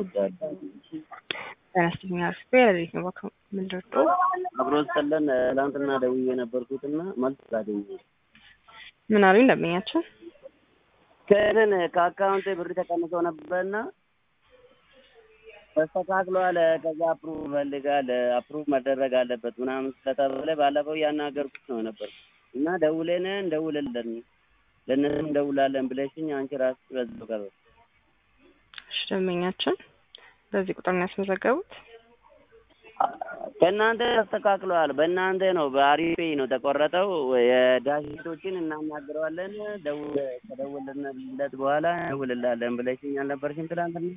እወዳለሁ። ተነስተኛ ስፔር ነው በቃ ምንድን ነው አብሮ ስጠለን ትናንትና ደውዬ የነበርኩትና መልስ አላገኘሁም። ምን አሉኝ ደንበኛችን ከእኔን ከአካውንቴ ብር ተቀንሶ ነበርና ተስተካክሏል። ከዛ አፕሩቭ ፈልጋል አፕሩቭ መደረግ አለበት ምናምን ስለተባለ ባለፈው እያናገርኩት ነው ነበር እና ደውለን እንደውልለን ለእነሱም እንደውላለን ብለሽኝ አንቺ ራስሽ በዛው ቀረ። እሺ ደንበኛችን በዚህ ቁጥር ነው ያስመዘገቡት ከእናንተ ተስተካክለዋል። በእናንተ ነው በአሪፌ ነው ተቆረጠው። የዳሽቶችን እናናግረዋለን ደውል ከደወልንለት በኋላ እንደውልላለን ብለሽኝ አልነበርሽም ትናንትና?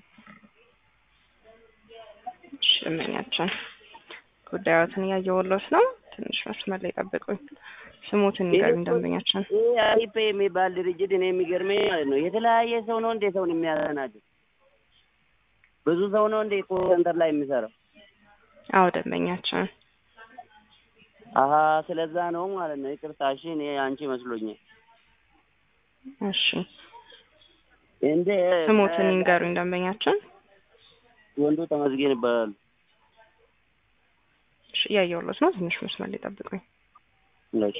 እሺ ደንበኛችን ጉዳዮትን እያየሁልዎት ነው። ትንሽ መስመር ላይ ጠብቁኝ። ስሙትን ንገሩኝ ደንበኛችን። ይህ አሪፌ የሚባል ድርጅት እኔ የሚገርመኝ ማለት ነው የተለያየ ሰው ነው እንዴ ሰውን የሚያስተናግድ? ብዙ ሰው ነው እንዴ ኮል ሴንተር ላይ የሚሰራው? አዎ ደንበኛችን አሀ ስለዛ ነው ማለት ነው። ይቅርታ እሺ፣ እኔ አንቺ መስሎኛል። እሺ እንደ ስሙትን ይንገሩኝ ደንበኛችን። ወንዱ ተመስገን ይባላሉ። እሺ እያየሁልዎት ነው። ትንሽ መስመር ላይ ጠብቁኝ። እሺ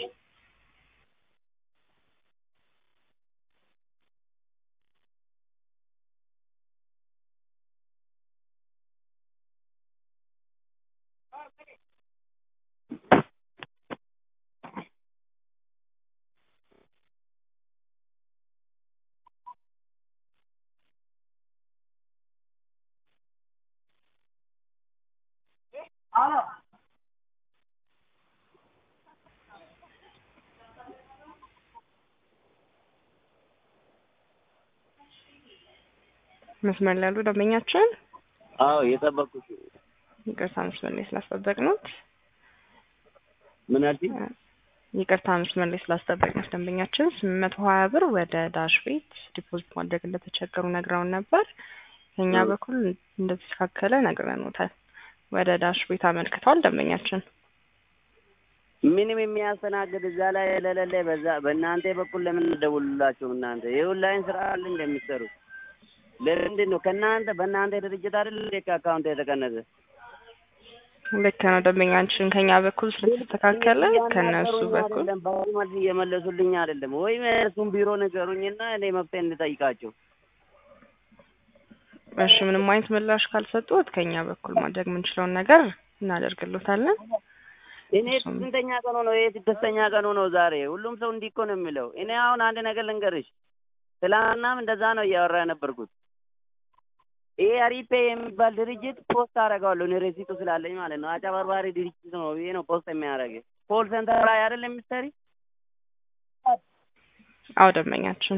መስመር ላይ ያሉ ደንበኛችን አዎ የጠበቅኩት ይቅርታ መስመር ላይ ስላስጠበቅነዎት ምን አልሽኝ? ይቅርታ መስመር ላይ ስላስጠበቅነዎት ደንበኛችን ስምንት መቶ ሀያ ብር ወደ ዳሽ ቤት ዲፖዚት ማድረግ እንደተቸገሩ ነግረውን ነበር። ከኛ በኩል እንደተስተካከለ ነግረንዎታል። ወደ ዳሽ ቤት አመልክተዋል ደንበኛችን። ምንም የሚያስተናግድ እዛ ላይ ለሌለ በዛ በእናንተ በኩል ለምን ደውሉላቸው? እናንተ የኦንላይን ስራ አለ እንደሚሰሩ ለምንድን ነው ከእናንተ በእናንተ ድርጅት አይደል ከአካውንት የተቀነሰ? ልክ ነው ደንበኛችን። ከኛ በኩል ስለተስተካከለ ከነሱ በኩል አይደለም በዚህ መልስ እየመለሱልኝ አይደለም። ወይም እሱም ቢሮ ንገሩኝና እኔ መፍትሄ እንጠይቃቸው። እሺ ምንም አይነት ምላሽ ካልሰጡት ከኛ በኩል ማድረግ የምንችለውን ነገር እናደርግሎታለን። እኔ ስንተኛ ቀኑ ነው? ይሄ ስድስተኛ ቀኑ ነው ዛሬ። ሁሉም ሰው እንዲህ እኮ ነው የሚለው። እኔ አሁን አንድ ነገር ልንገርሽ፣ ትላንትናም እንደዛ ነው እያወራ የነበርኩት። ይሄ አሪፔ የሚባል ድርጅት ፖስት አደርገዋለሁ እኔ ሬሲቱ ስላለኝ ማለት ነው። አጨበርባሪ ድርጅት ነው ይሄ ነው ፖስት የሚያደርግ ኮል ሴንተር ላይ አይደል የምትሰሪ? አዎ ደንበኛችን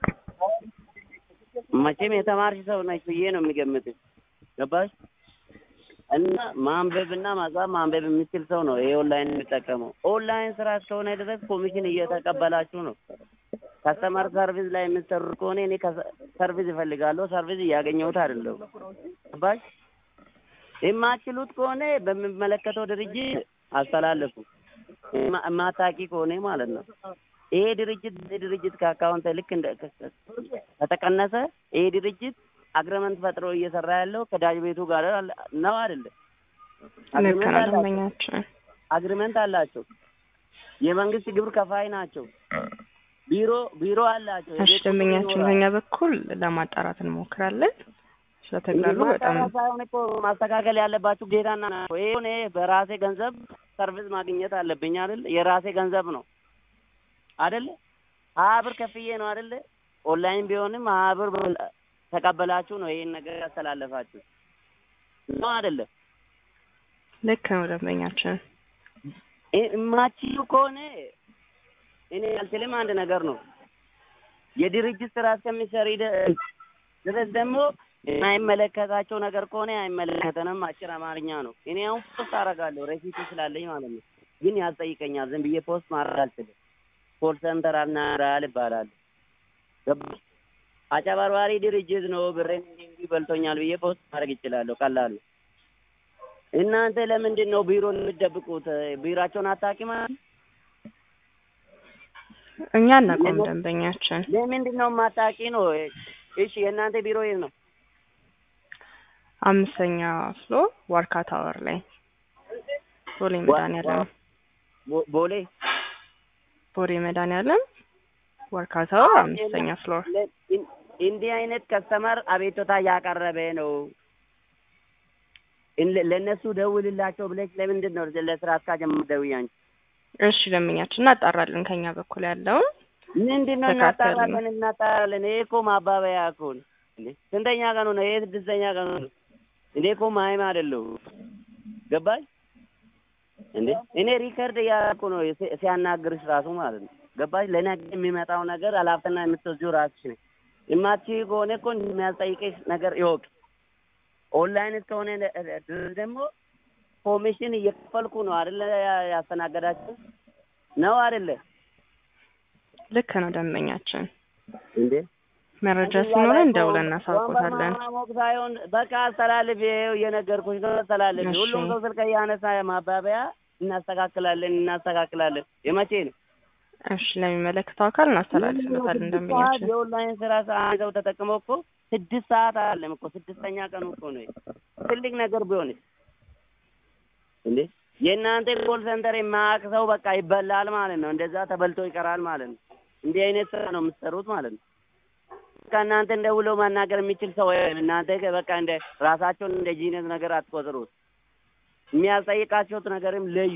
መቼም የተማርሽ ሰው ነች ብዬ ነው የሚገምትሽ። ገባሽ? እና ማንበብና መጻፍ ማንበብ የሚችል ሰው ነው ይሄ ኦንላይን የሚጠቀመው። ኦንላይን ስራ እስከሆነ ድረስ ኮሚሽን እየተቀበላችሁ ነው። ከስተመር ሰርቪስ ላይ የምትሰሩ ከሆነ እኔ ሰርቪስ እፈልጋለሁ፣ ሰርቪስ እያገኘሁት አይደለሁ። ገባሽ? የማትችሉት ከሆነ በሚመለከተው ድርጅት አስተላልፉ። የማታውቂ ከሆነ ማለት ነው። ይሄ ድርጅት ይሄ ድርጅት ከአካውንት ልክ እንደ ከተቀነሰ ይሄ ድርጅት አግሪመንት ፈጥሮ እየሰራ ያለው ከዳጅ ቤቱ ጋር ነው አይደለም? ልክ ነው ደንበኛችን። አግሪመንት አላቸው። የመንግስት ግብር ከፋይ ናቸው። ቢሮ ቢሮ አላቸው። እሺ ደንበኛችን ከኛ በኩል ለማጣራት እንሞክራለን። ስለተግላሉ በጣም ሳይሆን እኮ ማስተካከል ያለባችሁ ጌታና ነው። ይሄ እኔ በራሴ ገንዘብ ሰርቪስ ማግኘት አለብኝ አይደል? የራሴ ገንዘብ ነው አይደለ? ሀያ ብር ከፍዬ ነው አይደለ? ኦንላይን ቢሆንም ሀያ ብር ተቀበላችሁ ነው ይሄን ነገር ያስተላለፋችሁ ነው አይደለም? ልክ ነው ደንበኛችን። እማችሉ ከሆነ እኔ አልችልም። አንድ ነገር ነው የድርጅት ስራ እስከሚሰሪ ድረስ ደግሞ የማይመለከታቸው ነገር ከሆነ አይመለከተንም። አጭር አማርኛ ነው። እኔ አሁን ፖስት አደርጋለሁ ሬሲቱ ስላለኝ ማለት ነው። ግን ያስጠይቀኛል። ዝም ብዬ ፖስት ማድረግ አልችልም። ኮል ሴንተር አናግራል ይባላል። ገባሽ? አጨበርባሪ ድርጅት ነው ብሬን እንዲህ እንዲህ በልቶኛል ብዬ ፖስት ማድረግ ይችላለሁ። ቀላል ነው። እናንተ ለምንድን ነው ቢሮን የምትደብቁት? ቢሯቸውን አታውቂም ማለት ነው? እኛ እናቆም ደንበኛችን ለምንድን ነው የማታውቂ ነው? እሺ የእናንተ ቢሮ የት ነው? አምስተኛ ፍሎር ዋርካ ታወር ላይ ቦሌ መድኃኒዓለም ቦ- ቦሌ ቦሌ መድኃኒዓለም ዋርካ ታወር አምስተኛ ፍሎር ለ- ኢን- እንዲህ አይነት ከስተመር አቤቱታ እያቀረበ ነው። እን- ለእነሱ ደውልላቸው ብለሽ ለምንድን ነው ለስራ አስኪያጅ የምትደውይ አንቺ? እሺ ደንበኛችን እናጣራለን ከኛ በኩል ያለውን ምንድን ነው ተካተልን። እናጣራለን እናጣራለን። ይሄ እኮ ማባበያ እኮ ነው። እንዴ ስንተኛ ቀኑ ነው? ይሄ ስድስተኛ ቀኑ ነው። እኔ እኮ ማይም አይደለሁ። ገባሽ እንዴ? እኔ ሪከርድ እያደረኩ ነው ሲ- ሲያናግርሽ ራሱ ማለት ነው። ገባሽ? ለነገ የሚመጣው ነገር ኃላፊትና የምትወስጂው ራስሽ ነሽ። የማትችይ ከሆነ እኮ እንደሚያስጠይቅሽ ነገር ይወቅ። ኦንላይን እስከሆነ ደ- ድረስ ደግሞ ኮሚሽን እየከፈልኩ ነው አይደለ? ያ- ያስተናገዳችሁ ነው አይደለ ልክ ነው ደንበኛችን እንዴ? መረጃ ሲኖረን ደውለን እናሳውቆታለን ማሞቅ ሳይሆን በቃ አስተላልፍ። ይኸው እየነገርኩሽ ነው። አስተላልፍ። እሺ። ሁሉም ሰው ስልክ እያነሳ ማባበያ እናስተካክላለን እናስተካክላለን። የመቼ ነው? እሺ ለሚመለከተው አካል እናስተላልፍለታለን ስድስት ሰዓት ደንበኛችን የኦንላይን ስራ ሰዓት ሰው ተጠቅመው እኮ ስድስት ሰዓት አለም እኮ ስድስተኛ ቀኑ እኮ ነው። ትልቅ ነገር ቢሆንስ እንዴ የእናንተ ኮል ሴንተር የማያውቅ ሰው በቃ ይበላል ማለት ነው። እንደዛ ተበልቶ ይቀራል ማለት ነው። እንዲህ አይነት ስራ ነው የምትሰሩት ማለት ነው። በቃ እናንተ እንደውለው ማናገር የሚችል ሰው የለም። እናንተ በቃ እንደ ራሳቸውን እንደ ጂነት ነገር አትቆጥሩት። የሚያስጠይቃቸውት ነገርም ለዩ።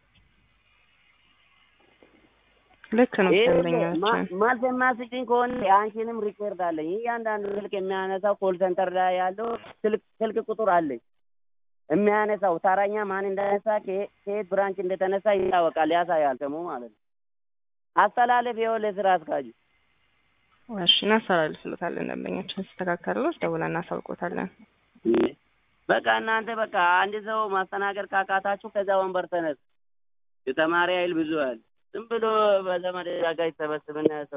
ልክ ነው ይሄ ደንበኛችን ማልፍ የማስጭኝ ከሆነ የአንቺንም ሪኮርድ አለኝ። እያንዳንዱ ስልክ የሚያነሳው ኮል ሴንተር ላይ ያለው ስልክ ስልክ ቁጥር አለኝ የሚያነሳው ተረኛ ማን እንዳነሳ ከየ- ከየት ብራንች እንደተነሳ ይታወቃል፣ ያሳያል ስሙ ማለት ነው። አስተላለፍ ይኸው ለስራ አስኪያጁ እሺ እናስተላልፍለታለን ደንበኛችን ሲስተካከልሎች ደውለን እናሳውቆታለን በቃ እናንተ በቃ አንድ ሰው ማስተናገድ ካቃታችሁ ከዛ ወንበር ተነሱ። የተማሪ ኃይል ብዙ አለ። ዝም ብሎ በዘመድ ጋር ይሰበስብና